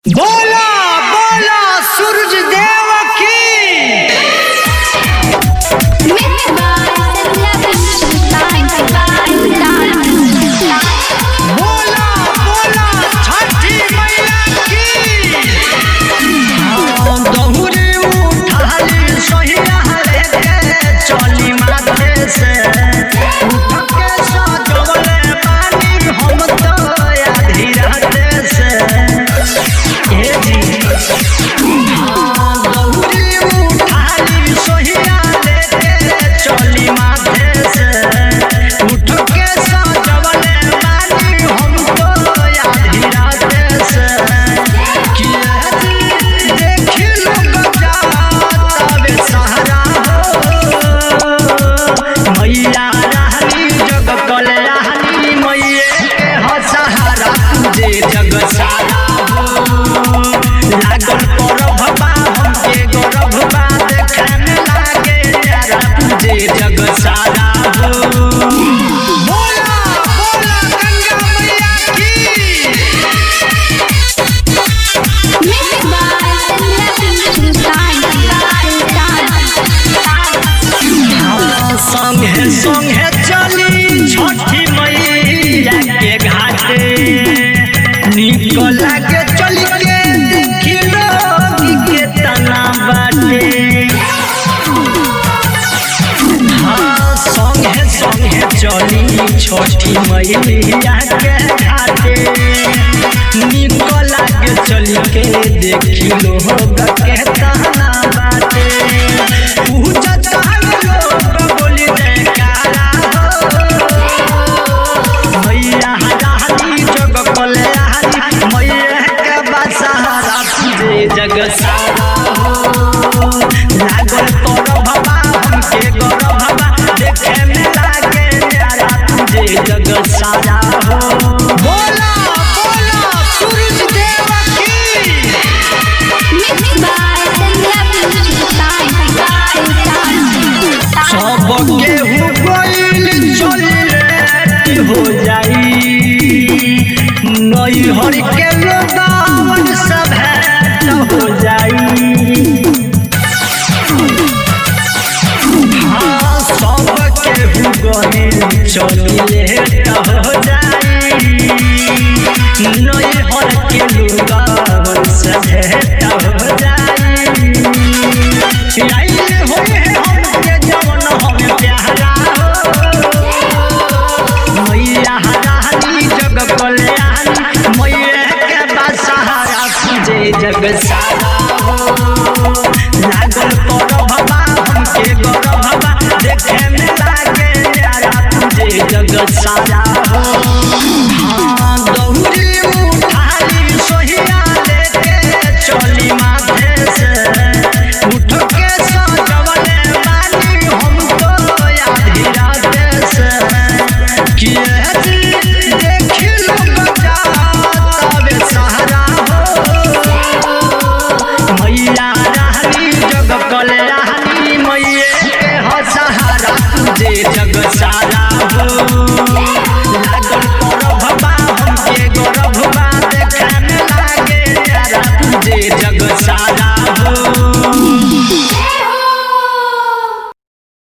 बोला बोला सूरज देव की बोला बोला छठी मैया की दहुरी उठाली सोहिया लेके चली माथे से उठ के सजवले पानी हम तो आधी रात से ए जी दहुरी उठाली सोहिया लेके चली माथे से उठ के सजवले पानी हम तो आधी रात से किया जी देखी लोग जातावे सहारा हो मैया रानी जग कल्याणी मैये के हो सहारा तुझे जग सारा हो लागल परब बा हमके गौरव बा देखे में लागे प्यारा तुझे जग सारा हो बोला बोला गंगा मैया की संगे संगे चली छठी मैया के घाटे निक लागे चली के देखी लोग के तना बाटे हाँ संगे संगे चली छठी मैया के घाटे निक लागे चली के देखी लोग के तना बाटे पूजा लोग बोली जयकारा हो मैया रानी जग कल्याणी मैया के बसहारा तुझे जग सारा हो लागल तोर भबा हमके गौरव भबा देखे में लागे प्यारा तुझे जग सारा हो बोला बोला सूरज देव की सब केहू गइल चली रे हो जाई नई हर के लोगावन सब हो जाई हाँ सब केहू गइल चली रे हो जाई नई हर के लोगावन सब हो जाई आइले होए हमके जवन हमें प्यारा हो मैया रानी जग कल्याणी मैया के बसहारा तुझे जग सारा हो लागल पर भबा हमके गौरव भबा देखे में लागे प्यारा तुझे जग सारा हो हाँ दहुरी उठाली सोहिया लेके चली माथे से उठ के सजवले बानी हम तो आधी रात से किए जी देखी लोग जातावे सहारा हो मैया रानी जग कल्याणी मैये के हो सहारा तुझे जग सारा हो